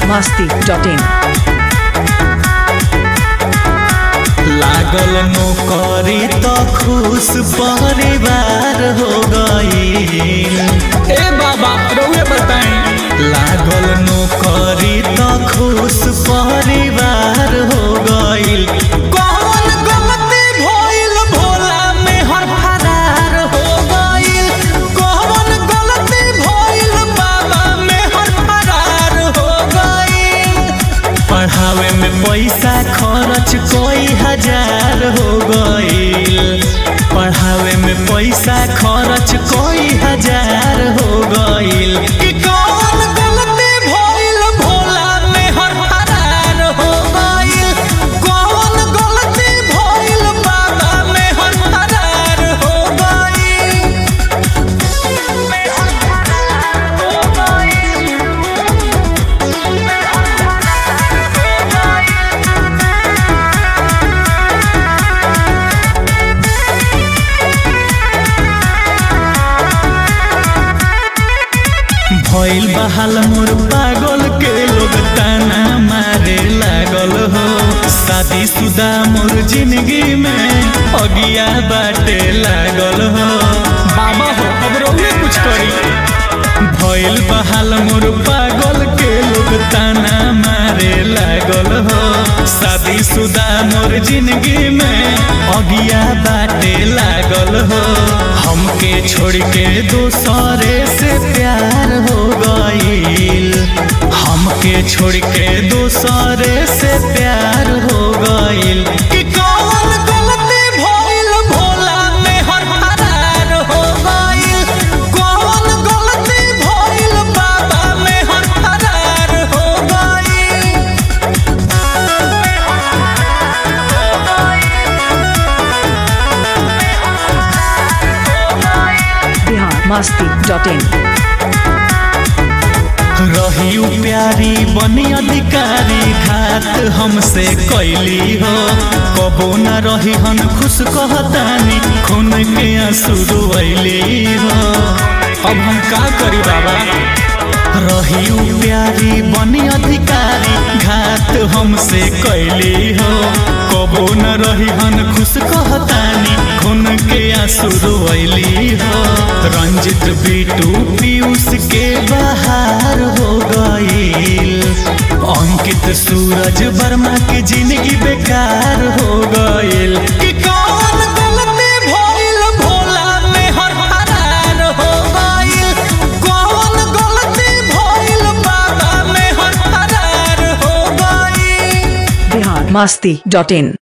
masti.in. लागल नौकरी तो खुश परिवार हो गई ए बाबा रउए बताई लागल नौकरी तो खुश परिवार हो गई कौन गलती भइल भोला में हर फरार हो गई कौन गलती भइल बाबा में हर फरार हो गई पढ़ावे में पैसा खर्च कोई हजार हो गईल पढ़ावे में पैसा खर्च कोई हजार हो गईल कि कौन गलती भइल भोला में हर फरार हो गईल कौन गलती भइल बाबा में हर फरार हो गईल भइल बहाल मोर पागल के लोग ताना मारे लागल हो शादी शुदा मोर जिंदगी में अगिया बाटे लागल हो बाबा हो अब रउए कुछ करी भइल बहाल मोर पागल के लोग ताना मारे लागल हो शादी शुदा मोर जिंदगी में अगिया बाटे लागल हो हमके छोड़ के दूसरे से प्यार हो गईल हमके छोड़ के दूसरे से प्यार हो गईल कि कौन गलती भइल भोला में हर फरार हो गईल कौन गलती भइल बाबा में हर फरार हो गईल Bihar masti.in. रही उ प्यारी बनी अधिकारी खात हमसे कैली हो कबो न रही हन खुश कहतानी खून के आंसू रोइली हो अब हम का करी बाबा रही उ प्यारी बनी अधिकारी घात हमसे कैली हो कबो न रही हन खुश कहतानी खून के आंसू रोइली हो रंजित बीटू पीयूष के बहार हो गईल अंकित सूरज वर्मा के जिंदगी बेकार हो गईल कि कौन गलती भइल भोला में हर फरार हो गईल कौन गलती भइल बाबा में हर फरार हो गईल Bihar masti.in.